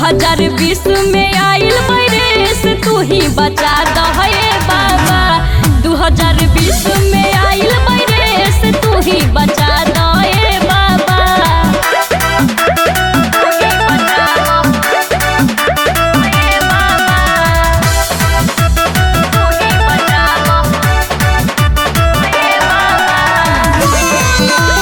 हजार बीस में आइल वायरस तू ही बचा दहे बाबा दू हजार बीस में आइल वायरस तू ही बचा दहे बाबा तू ही बचा दहे बाबा। तू ही बचा दहे बाबा।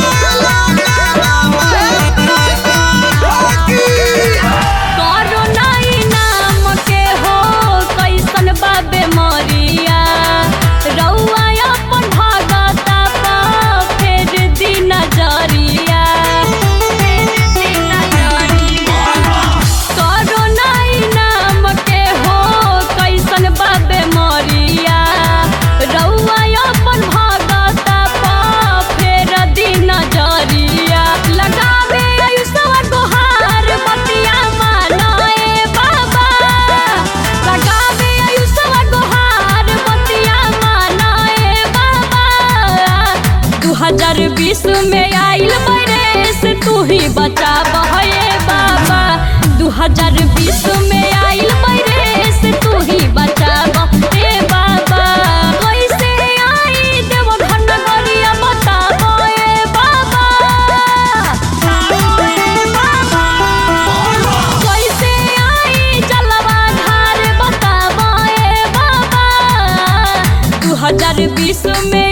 कोरोना ई नाम के हो कैसन बा बेमरिया रउआ अपन भगता पा फेर दी नजरिया फेर दी नजरिया कोरोना ई नाम के हो कैसन बा बेमरिया रउआ अपन भगता पा फेर दी नजरिया लगावे आयुषवा गोहार बतिया मानाए बाबा लगावे आयुषवा गोहार बतिया मानाए बाबा दू हजार बीस में आइल वायरस तू ही बचा बहे बाबा दू हजार बीस में आइल वायरस तू ही बचा बहे बाबा कैसे आई देव घन गरिया बताबो ए बाबा कैसे आई जलवा धार बताबो ए बाबा दू हजार बीस में